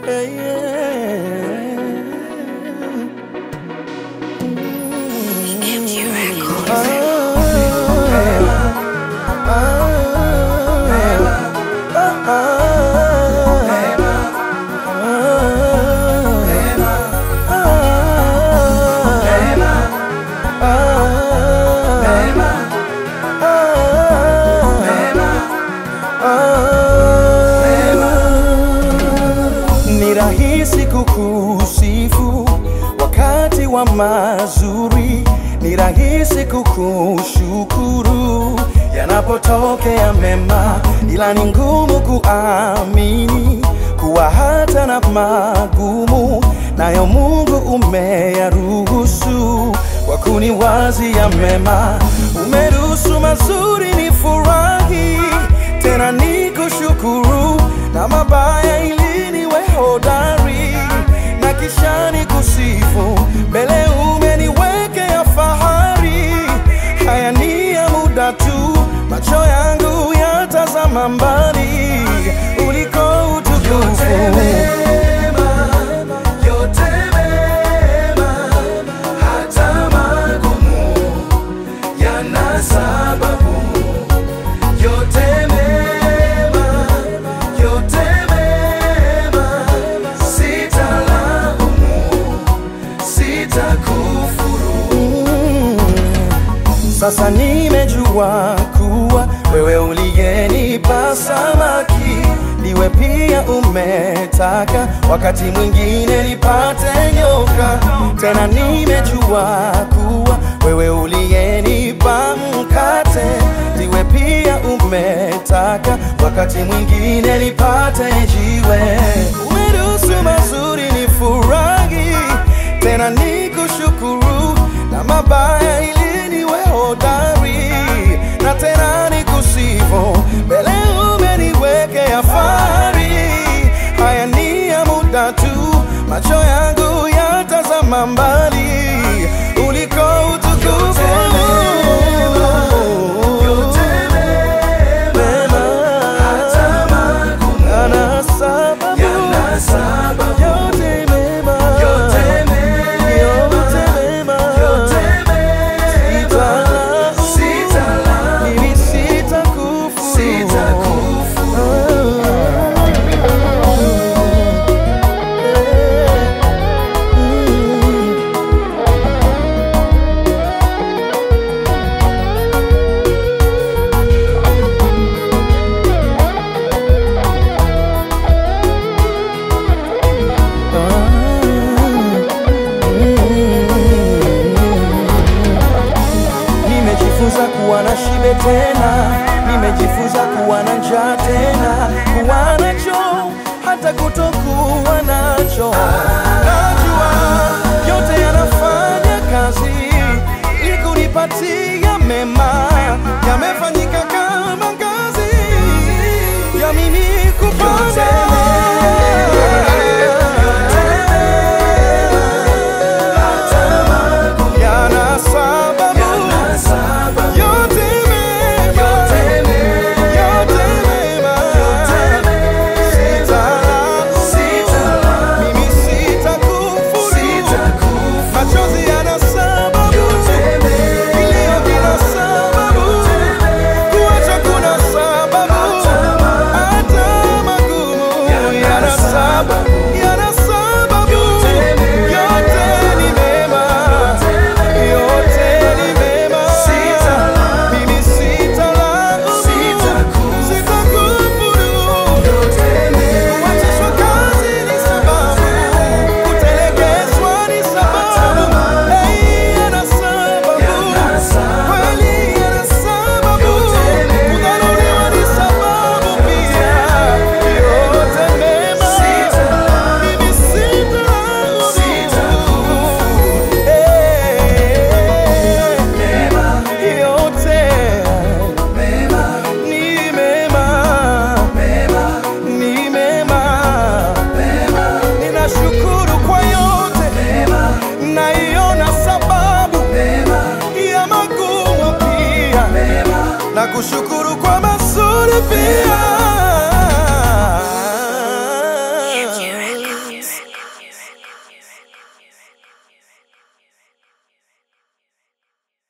Yeah, yeah. EMG Records. Ni rahisi kukusifu wakati wa mazuri, ni rahisi kukushukuru yanapotokea mema, ila ni ngumu kuamini kuwa hata na magumu nayo Mungu umeyaruhusu kwa kuniwazia mema. Umeruhusu mazuri ni furahi, tena ni kushukuru na mabaya ili niwe hodari na kisha ni kusifu mbele umeniwekea fahari. Haya ni ya muda tu, macho yangu yatazama mbali uliko utukufu. yana sababu yote mema, yote mema, sitalaumu, sitakufuru. Sasa nimejua kuwa wewe uliyenipa samaki ndiwe pia umetaka wakati mwingine nipate nyoka. Tena nimejua kuwa wewe uliyenipa mkate ndiwe pia umetaka wakati mwingine nipate jiwe. Umeruhusu mazuri ni furahi, tena nikushukuru na mabaya ili niwe hodari na tena nikusifu mbele umeniwekea fahari. Haya ni ya muda tu, macho yangu yatazama mbali uliko utukufu. Mema, yana sababu, Yana sababu, yote mema, yote mema, yote mema, yote mema, Sitalaumu, sitalaumu, mimi sitakufuru. sitakufuru. Nimejifunza kuwa na shibe tena, nimejifunza kuwa na njaa tena, kuwa nacho hata kutokuwa nacho. Najua yote yanafanya kazi ili kunipatia mema, yamefanyika kama ngazi ya mimi kupanda. Yana sababu Yana sababu, yote mema, yote mema, yote mema, Sitalaumu, sitalaumu, mimi sitakufuru. sitakufuru. Machozi yana sababu, Yote mema, kilio kina sababu, kuacha kuna sababu, hata magumu yana sababu, yana sababu. Yote ni mema, yote ni mema. Mimi sitalaumu, sitakufuru. Kuachishwa kazi ni sababu, kutelekezwa ni sababu. Hey, yana sababu, kweli yana sababu, kudharauliwa ni sababu pia. Yote mema, mimi sitalaumu. Hey, yote ni mema ni mema, ninashukuru kwa yote, naiona sababu ya magumu pia, na kushukuru kwa mazuri pia.